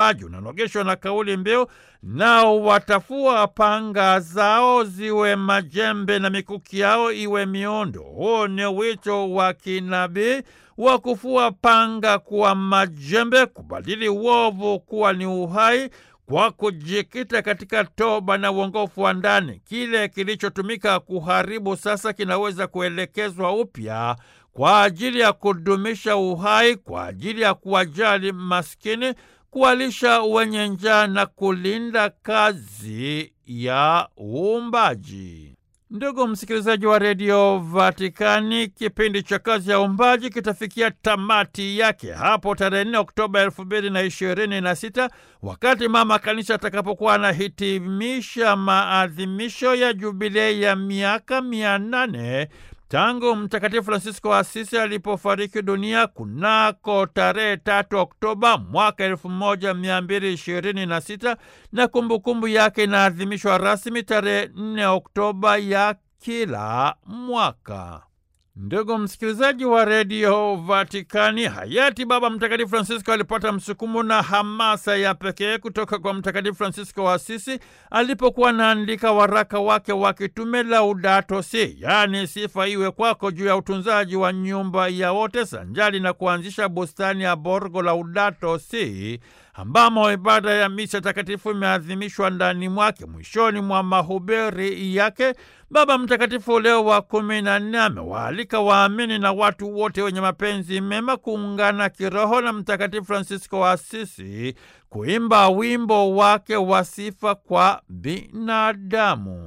uumbaji unanogeshwa na kauli mbiu, nao watafua panga zao ziwe majembe na mikuki yao iwe miondo. Huu ni wito wa kinabii wa kufua panga kuwa majembe, kubadili uovu kuwa ni uhai kwa kujikita katika toba na uongofu wa ndani. Kile kilichotumika kuharibu sasa kinaweza kuelekezwa upya kwa ajili ya kudumisha uhai, kwa ajili ya kuwajali maskini, kuwalisha wenye njaa na kulinda kazi ya uumbaji. Ndugu msikilizaji wa redio Vatikani, kipindi cha kazi ya uumbaji kitafikia tamati yake hapo tarehe 4 Oktoba elfu mbili na ishirini na sita wakati mama kanisa atakapokuwa anahitimisha maadhimisho ya jubilei ya miaka mia nane tangu Mtakatifu Fransisko wa Asisi alipofariki dunia kunako tarehe tatu Oktoba mwaka elfu moja mia mbili ishirini na sita na kumbukumbu yake inaadhimishwa rasmi tarehe nne Oktoba ya kila mwaka. Ndugu msikilizaji wa redio Vatikani, hayati Baba Mtakatifu Francisco alipata msukumo na hamasa ya pekee kutoka kwa Mtakatifu Francisco wa Asisi alipokuwa anaandika waraka wake wa kitume Laudato Si, yaani sifa iwe kwako, juu ya utunzaji wa nyumba ya wote, sanjali na kuanzisha bustani ya Borgo Laudato Si ambamo ibada ya misa takatifu imeadhimishwa ndani mwake. Mwishoni mwa mahubiri yake, Baba Mtakatifu Leo wa kumi na nne amewaalika waamini na watu wote wenye mapenzi mema kuungana kiroho na Mtakatifu Fransisko wa Asisi kuimba wimbo wake wa sifa kwa binadamu.